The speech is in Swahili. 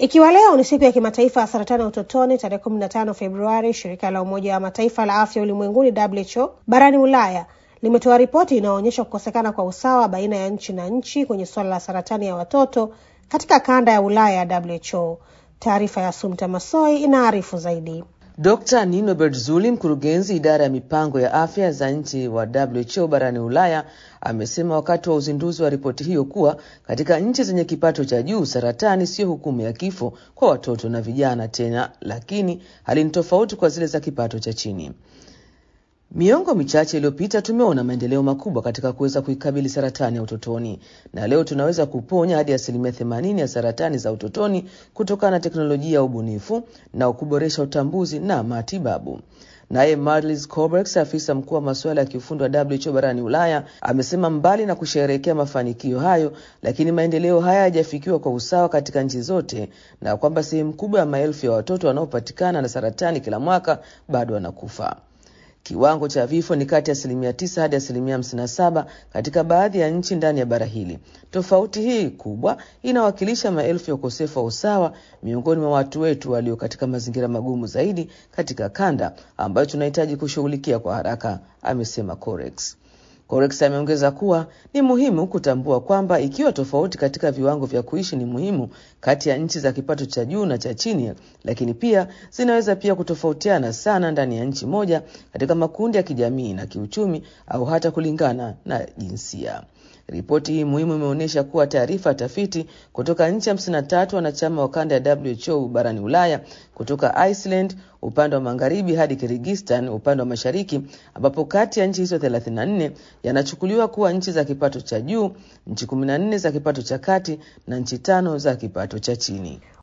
Ikiwa leo ni siku ya kimataifa ya saratani ya utotoni tarehe 15 Februari, shirika la Umoja wa Mataifa la afya ulimwenguni WHO barani Ulaya limetoa ripoti inayoonyesha kukosekana kwa usawa baina ya nchi na nchi kwenye suala la saratani ya watoto katika kanda ya Ulaya ya WHO. Taarifa ya Sumta Masoi inaarifu zaidi. Dr. Nino Bertzuli, mkurugenzi idara ya mipango ya afya za nchi wa WHO barani Ulaya, amesema wakati wa uzinduzi wa ripoti hiyo kuwa katika nchi zenye kipato cha juu saratani siyo hukumu ya kifo kwa watoto na vijana tena, lakini hali ni tofauti kwa zile za kipato cha chini. Miongo michache iliyopita tumeona maendeleo makubwa katika kuweza kuikabili saratani ya utotoni, na leo tunaweza kuponya hadi asilimia themanini ya saratani za utotoni kutokana na teknolojia ya ubunifu na kuboresha utambuzi na matibabu. Naye Marlis Coberts, afisa mkuu wa masuala ya kiufundi wa WHO barani Ulaya, amesema mbali na kusherehekea mafanikio hayo, lakini maendeleo haya hayajafikiwa kwa usawa katika nchi zote, na kwamba sehemu kubwa ya maelfu ya watoto wanaopatikana na saratani kila mwaka bado wanakufa. Kiwango cha vifo ni kati ya asilimia tisa hadi asilimia hamsini na saba katika baadhi ya nchi ndani ya bara hili. Tofauti hii kubwa inawakilisha maelfu ya ukosefu wa usawa miongoni mwa watu wetu walio katika mazingira magumu zaidi katika kanda ambayo tunahitaji kushughulikia kwa haraka, amesema Corex. Corex ameongeza kuwa ni muhimu kutambua kwamba ikiwa tofauti katika viwango vya kuishi ni muhimu kati ya nchi za kipato cha juu na cha chini, lakini pia zinaweza pia kutofautiana sana ndani ya nchi moja katika makundi ya kijamii na kiuchumi au hata kulingana na jinsia. Ripoti hii muhimu imeonyesha kuwa taarifa ya tafiti kutoka nchi 53 wanachama wa kanda ya WHO barani Ulaya, kutoka Iceland upande wa magharibi hadi Kyrgyzstan upande wa mashariki, ambapo kati ya nchi hizo 34 yanachukuliwa kuwa nchi za kipato cha juu, nchi 14 za kipato cha kati na nchi tano za kipato cha chini.